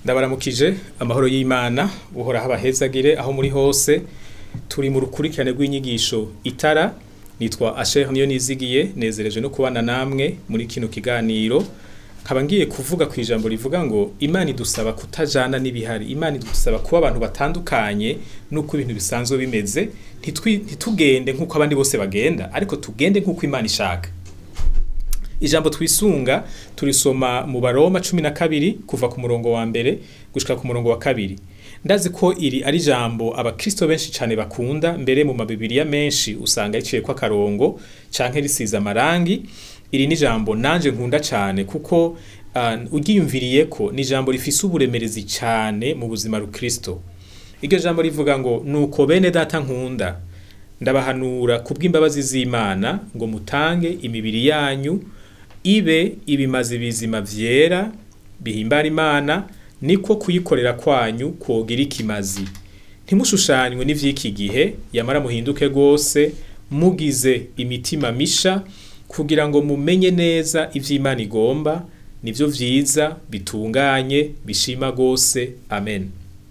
ndabaramukije amahoro y'imana uhora habahezagire aho muri hose turi mu rukurikirane rw'inyigisho itara nitwa asher niyo nizigiye nezereje no kubana namwe muri kino kiganiro nkaba ngiye kuvuga ku ijambo rivuga ngo imana idusaba kutajana n'ibihari imana idusaba kuba abantu batandukanye n'uko ibintu bisanzwe bimeze ntitwi- ntitugende nk'uko abandi bose bagenda ariko tugende nk'uko imana ishaka ijambo twisunga turisoma mu baroma cumi na kabiri kuva ku murongo wa mbere gushika ku murongo wa kabiri ndazi ko iri ari ijambo abakristo benshi cyane bakunda mbere mu mabibiriya menshi usanga riciyeko akarongo canke risize amarangi iri ni ijambo nanje nkunda cyane kuko uh, ugiyumviriye ko ni ijambo rifise uburemerezi cyane mu buzima rukristo iryo jambo rivuga ngo nuko bene data nkunda ndabahanura kubw'imbabazi z'imana ngo mutange imibiri yanyu ibe ibimazi bizima vyera bihimbara imana niko kuyikorera kwanyu kwogira ikimazi ntimushushanywe n'ivy'iki gihe yamara muhinduke rwose mugize imitima misha kugira ngo mumenye neza ivy'imana igomba nivyo vyiza bitunganye bishima rwose amen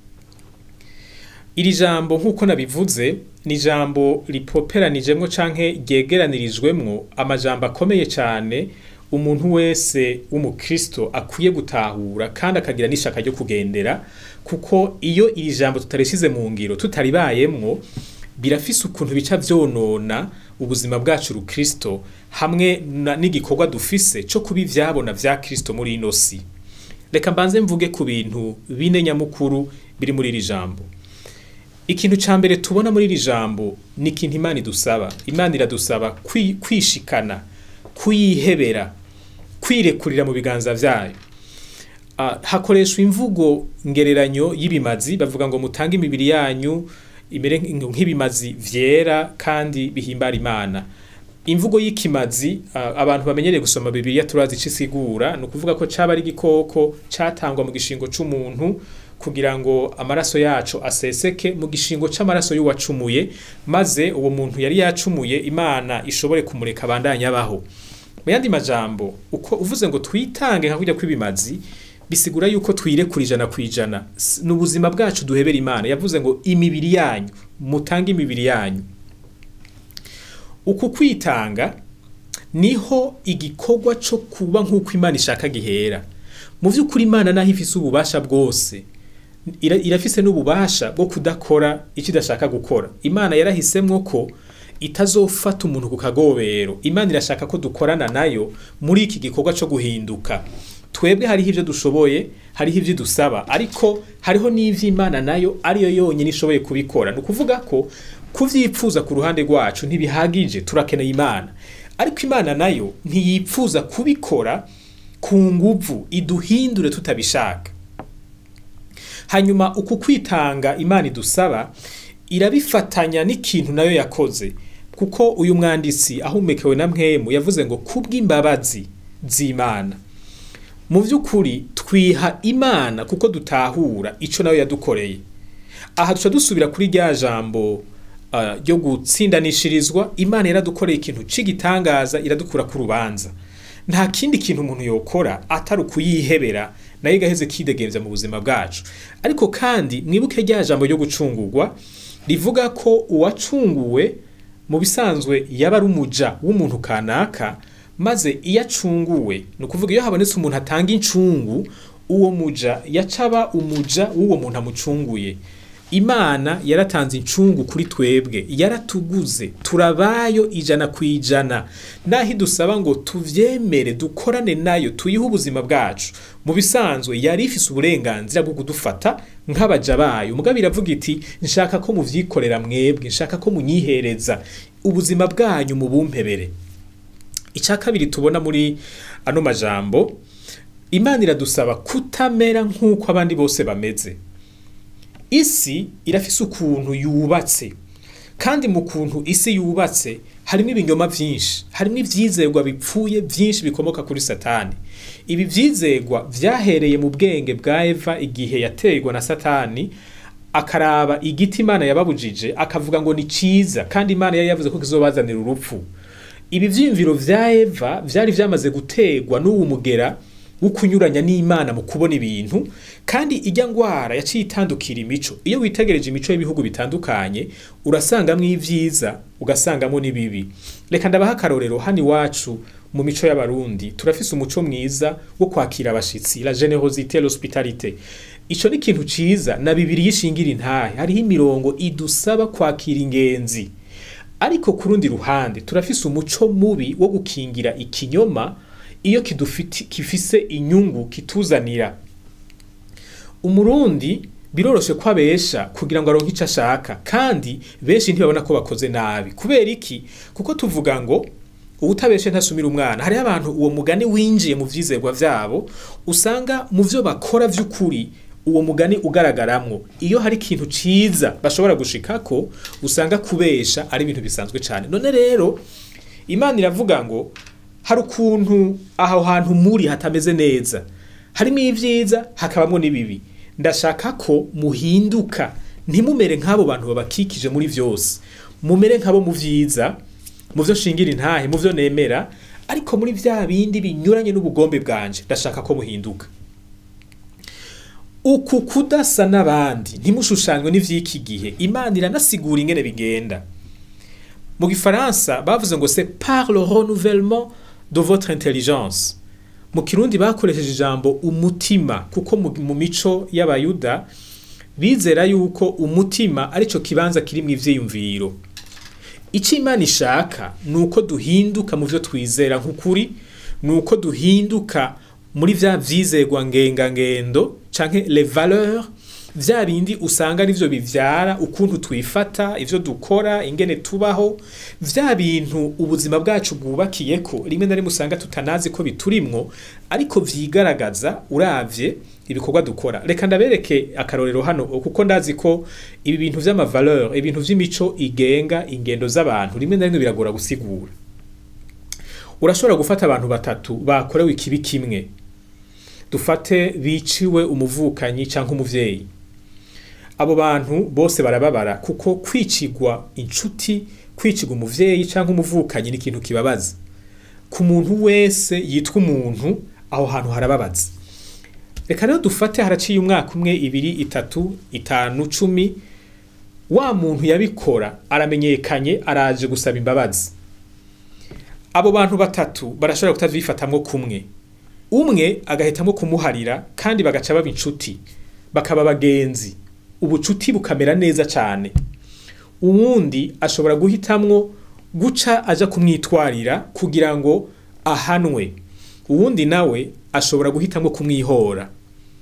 iri jambo nk'uko nabivuze ni ijambo ripoperanijemwo canke ryegeranirijwemwo amajambo akomeye cane umuntu wese w'umukristo akwiye gutahura kandi akagira n'ishaka ryo kugendera kuko iyo iri jambo tutarishize mu ngiro tutaribayemwo birafise ukuntu bica vyonona ubuzima bwacu rukristo hamwe na- n'igikorwa dufise co kuba ivyabona vya kristo muri ino si reka mbanze mvuge ku bintu bine nyamukuru biri muri iri jambo ikintu ca mbere tubona muri iri jambo ni ikintu imana idusaba imana iradusaba kwi- kwishikana kuyihebera kwirekurira mu biganza vyayo Ah, hakoreshwa imvugo ngereranyo y'ibimazi bavuga ngo mutange imibiri yanyu imere nk- nk'ibimazi vyera kandi bihimbara imana imvugo y'ikimazi ah, abantu bamenyereye gusoma bibiliya turazi ico isigura ni ukuvuga ko caba ari igikoko catangwa mu gishingo c'umuntu kugira ngo amaraso yacu aseseke mu gishingo c'amaraso y'uwacumuye maze uwo muntu yari yacumuye imana ishobore kumureka abandanye abaho mu yandi majambo uko uvuze ngo twitange nka kurya kw'ibimazi bisigura yuko twirekura ijana ku ijana S- ni ubuzima bwacu duhebera imana yavuze ngo imibiri yanyu mutange imibiri yanyu uku kwitanga niho igikorwa co kuba nk'uko imana ishaka gihera mu vy'ukuri imana naho ifise ububasha bwose ira- irafise n'ububasha bwo kudakora icyo idashaka gukora imana yarahisemwo ko itazofata umuntu ku kagobero imana irashaka ko dukorana nayo muri iki gikorwa co guhinduka twebwe hariho ivyo dushoboye hariho ivyo dusaba ariko hariho n'ivyo imana nayo ariyo yonyine ishoboye kubikora ni ukuvuga ko kuvyipfuza ku ruhande rwacu ntibihagije turakeneye imana ariko imana nayo ntiyipfuza kubikora ku nguvu iduhindure tutabishaka hanyuma uku kwitanga imana idusaba irabifatanya n'ikintu nayo yakoze kuko uyu mwanditsi ahumekewe na mwemu yavuze ngo kubw'imbabazi z'imana mu by'ukuri twiha imana kuko dutahura ico nayo yadukoreye aha duca dusubira kuri rya jambo ah, ryo gutsindanishirizwa imana yaradukoreye ikintu c'igitangaza iradukura ku rubanza nta kindi kintu umuntu yokora atari ukuyihebera nayo igaheze kidegemvya mu buzima bwacu ariko kandi mwibuke rya jambo ryo gucungurwa rivuga ko uwacunguwe mu bisanzwe yaba ari umuja w'umuntu kanaka maze iyo acunguwe ni ukuvuga iyo habonetse umuntu atanga incungu uwo muja yacaba umuja w'uwo muntu amucunguye imana yaratanze incungu kuri twebwe yaratuguze turabayo ijana ku ijana naho idusaba ngo tuvyemere dukorane nayo tuyihe ubuzima bwacu mu bisanzwe yari ifise uburenganzira bwo kudufata nk'abaja bayo mugabo iravuga iti nshaka ko muvyikorera mwebwe nshaka ko munyihereza ubuzima bwanyu mubumpebere icya kabiri tubona muri ano majambo imana iradusaba kutamera nk'uko abandi bose bameze isi irafise ukuntu yubatse kandi mu kuntu isi yubatse harimo ibinyoma vyinshi harimo ivyizerwa bipfuye vyinshi bikomoka kuri satani ibi vyizerwa vyahereye mu bwenge bwa eva igihe yaterwa na satani akaraba igiti imana yababujije akavuga ngo ni ciza kandi imana yari yavuze ko kizobazanira urupfu ibi vyiyumviro vya eva vyari vyamaze gutegwa n'uwu mugera wo kunyuranya n'imana mu kubona ibintu kandi ijya ngwara yaciye itandukira imico iyo witegereje imico y'ibihugu bitandukanye urasangamo ibyiza ugasangamo n'ibibi reka ndabaha akarorero hano iwacu mu mico y'abarundi turafise umuco mwiza wo kwakira abashitsi la generosité l'hospitalité ico ni ikintu ciza na bibiri yishingira intahe hariho imirongo idusaba kwakira ingenzi ariko ku rundi ruhande turafise umuco mubi wo gukingira ikinyoma iyo kidufiti kifise inyungu kituzanira umurundi biroroshe ko abesha kugira ngo aronke icyo ashaka kandi benshi ntibabona ko bakoze nabi kubera iki kuko tuvuga ngo ubutabeshe ntasumira umwana hariho abantu uwo mugani winjiye mu vyizerwa vyabo usanga mu vyo bakora vy'ukuri uwo mugani ugaragaramwo iyo hari ikintu ciza bashobora gushikako usanga kubesha ari ibintu bisanzwe cyane none rero imana iravuga ngo hari ukuntu aho hantu muri hatameze neza harimo ibyiza hakabamo n'ibibi ndashaka ko muhinduka ntimumere nk'abo bantu babakikije muri byose mumere nk'abo mu byiza mu byo shingira intahe mu byo nemera ariko muri bya bindi binyuranye n'ubugombe bwanje ndashaka ko muhinduka uku kudasa n'abandi ntimushushanywe n'ivy'iki gihe imana iranasigura ingene bigenda mu gifaransa bavuze ngo c'est par le renouvellement de votre intelligence mu kirundi bakoresheje ijambo umutima kuko mu, mu mico y'abayuda bizera yuko umutima arico kibanza kiri mu ivyiyumviro icyo imana ishaka ni uko duhinduka mu byo twizera nk'ukuri ni uko duhinduka muri vya vyizerwa ngengangendo canke les valeurs vya bindi usanga arivyo bivyara ukuntu twifata ivyo dukora ingene tubaho vya bintu ubuzima bwacu bwubakiyeko rimwe na rimwe usanga tutanazi ko biturimwo ariko vyigaragaza uravye ibikorwa dukora reka ndabereke akarorero hano kuko ndazi ko ibi bintu vy'amavaleur ibintu vy'imico igenga ingendo z'abantu rimwe na rimwe biragora gusigura urashobora gufata abantu batatu bakorewe ikibi kimwe dufate biciwe umuvukanyi cyangwa umuvyeyi abo bantu bose barababara kuko kwicigwa inshuti kwicigwa umuvyeyi cyangwa umuvukanyi ni ikintu kibabaza ku muntu wese yitwa umuntu aho hantu harababaza reka rero dufate haraciye umwaka umwe ibiri itatu itanu cumi wa muntu yabikora aramenyekanye araje gusaba imbabazi abo bantu batatu barashobora kutavyifatamwo kumwe umwe agahitamwo kumuharira kandi bagaca baba inshuti bakaba bagenzi ubucuti bukamera neza cyane uwundi ashobora guhitamwo guca aja kumwitwarira kugira ngo ahanwe uwundi nawe ashobora guhitamwo kumwihora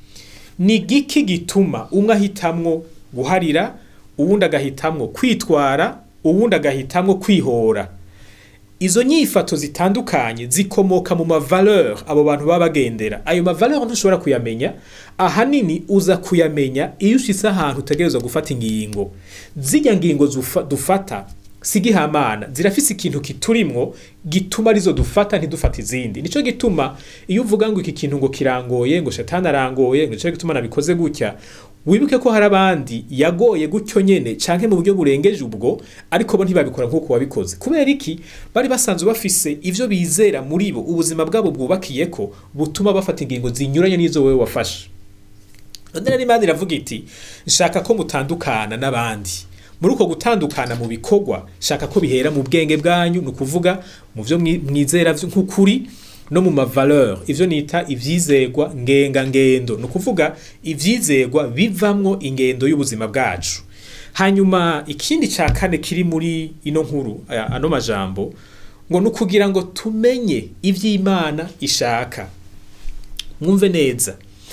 ni giki gituma umwe ahitamwo guharira uwundi agahitamwo kwitwara uwundi agahitamwo kwihora izo nyifato zitandukanye zikomoka mu mavaleur abo bantu baba bagendera ayo mavaleur ntushobora kuyamenya ahanini uza kuyamenya iyo ushitse ahantu utegerezwa gufata ingingo zirya ngingo dufata sigihamana zirafise ikintu kiturimwo gituma arizo dufata ntidufata izindi nico gituma iyo uvuga ngo iki kintu ngo kirangoye ngo shetani arangoye ngo nico gituma nabikoze gutya wibuke ko hari abandi yagoye gutyo nyene canke mu buryo burengeje ubwo ariko bo ntibabikora nk'uko wabikoze kubera iki bari basanzwe bafise ivyo bizera muri bo ubuzima bwabo bwubakiyeko butuma bafata ingingo zinyuranye n'izo wewe wafashe none rero imana iravuga iti nshaka ko mutandukana n'abandi muri uko gutandukana mu bikorwa shaka ko bihera mu bwenge bwanyu ni ukuvuga mu byo mwizera nk'ukuri no mu mavaleur ivyo nita ivyizegwa ngenga ngendo ni ukuvuga ivyizegwa bivamwo ingendo y'ubuzima bwacu hanyuma ikindi ca kane kiri muri ino nkuru ano majambo ngo ni ukugira ngo tumenye ivy'imana ishaka mwumve neza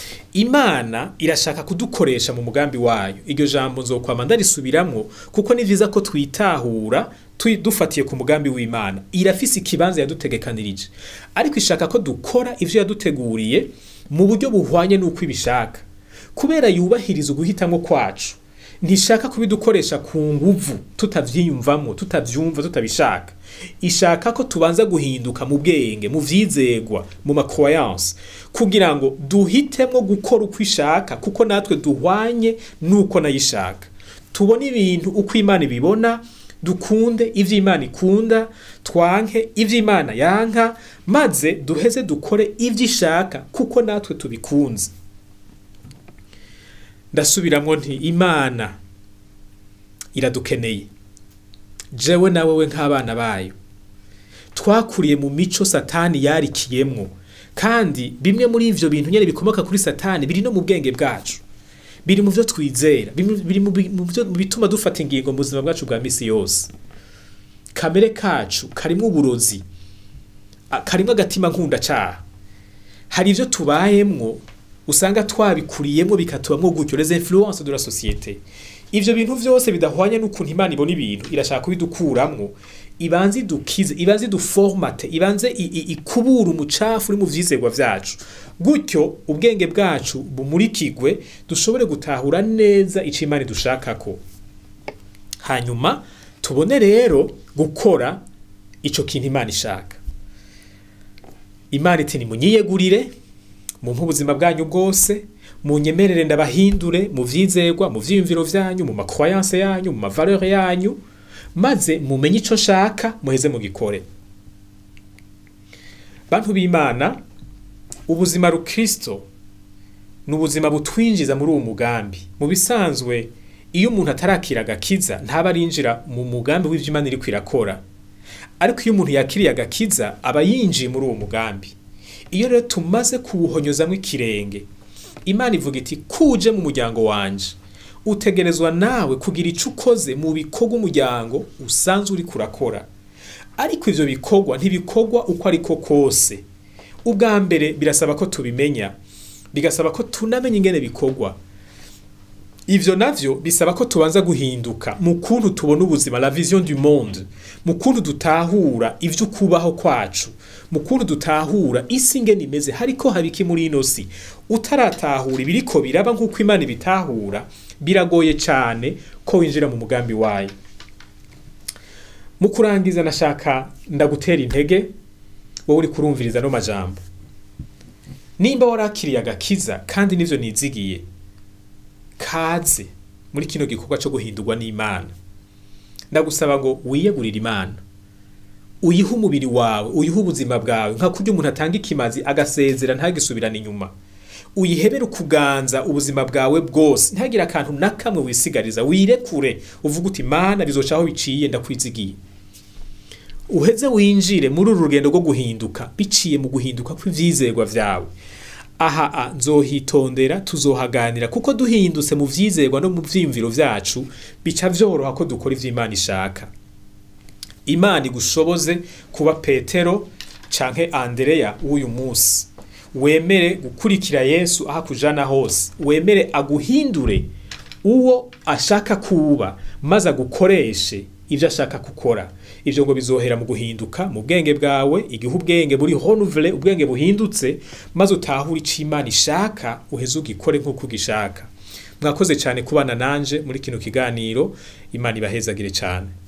imana irashaka kudukoresha mu mugambi wayo iryo jambo nzokwama ndarisubiramwo kuko ni vyiza ko twitahura dufatiye ku mugambi w'imana irafise ikibanza yadutegekanirije ariko ishaka ko dukora ivyo yaduteguriye mu buryo buhwanye n'uko ibishaka kubera yubahiriza uguhitamwo kwacu ntishaka kubidukoresha ku nguvu tutavyiyumvamwo tutavyumva tutabishaka ishaka ko tubanza guhinduka mu bwenge mu vyizegwa mu macroyance kugira ngo duhitemwo gukora uko ishaka kuko natwe duhwanye n'uko nayo ishaka tubone ibintu uko imana ibibona dukunde ivyo imana ikunda twanke ivyo imana yanka maze duheze dukore ivyo ishaka kuko natwe tubikunze ndasubiramwo nti imana iradukeneye jewe na wewe nk'abana bayo twakuriye mu mico satani yarikiyemwo kandi bimwe muri ivyo bintu nyene bikomoka kuri satani biri no mu bwenge bwacu biri mu vyo twizera biri mu byo bituma dufata ingingo mu buzima bwacu bwa misi yose kamere kacu karimwo uburozi karimwo agatima nkunda caha hari ivyo tubayemwo usanga twabikuriyemwo bikatubamwo gutyo les influences de la société ivyo bintu vyose bidahwanye n'ukuntu imana ibona ibintu irashaka kubidukuramwo ibanze idukize ibanze iduformate ibanze ikubura umucafu uri mu vyizerwa vyacu gutyo ubwenge bwacu bumurikigwe dushobore gutahura neza ico imana idushakako hanyuma tubone rero gukora ico kintu imana ishaka imana iti nimunyiyegurire mumpe ubuzima bwanyu bwose munyemerere ndabahindure mu vyizerwa mu vyiyumviro vyanyu mu makroyanse yanyu mu mavaleur yanyu maze mumenye ico nshaka muheze mugikore bantu b'imana ubuzima rukristo ni ubuzima butwinjiza muri uwo mugambi mu bisanzwe iyo umuntu atarakira agakiza ntaba arinjira mu mugambi w'ivyo imana iriko irakora ariko iyo umuntu yakiriye agakiza aba yinjiye muri uwo mugambi iyo rero tumaze kuwuhonyozamwo ikirenge imana ivuga iti kuje mu muryango wanje utegerezwa nawe kugira ico ukoze mu bikorwa umuryango usanzwe uri kurakora ariko ivyo bikorwa ntibikorwa uko ariko kose ubwa mbere birasaba ko tubimenya bigasaba ko tunamenya ingene bikorwa ivyo navyo bisaba ko tubanza guhinduka mu kuntu tubona ubuzima la vision du monde mu kuntu dutahura ivyo kubaho kwacu mu kuntu dutahura isi ingene imeze hariko habiki muri ino si utaratahura ibiriko biraba nk'uko imana ibitahura biragoye cane ko winjira mu mugambi wayo mu kurangiza nashaka ndagutera intege wowe uri kurumviriza no majambo nimba warakiriye agakiza kandi nivyo nizigiye kaze muri kino gikorwa cyo guhindurwa n'imana ndagusaba ngo wiyegurire imana uyihe umubiri wawe uyihe ubuzima bwawe nka kurya umuntu atanga ikimazi agasezera ntagisubirane inyuma uyihebere ukuganza ubuzima bwawe bwose ntihagire akantu na kamwe wisigariza wirekure uvuga uti mana bizoca aho biciye ndakwizigiye uheze winjire muri uru rugendo rwo guhinduka biciye mu guhinduka kw'ivyizerwa vyawe aha a nzohitondera tuzohaganira kuko duhindutse mu vyizerwa no mu vyiyumviro vyacu bica vyoroha ko dukora ivyo imana ishaka imana igushoboze kuba petero canke andereya w'uyu munsi wemere gukurikira yesu aho akujana hose wemere aguhindure uwo ashaka kuba maze agukoreshe ivyo ashaka gukora ivyo ngo bizohera mu guhinduka mu bwenge bwawe igihe ubwenge buri renouvelé ubwenge buhindutse maze utahure ico imana ishaka uheze ugikore nk'uko ugishaka mwakoze cyane kubana nanje muri kino kiganiro imana ibahezagire cyane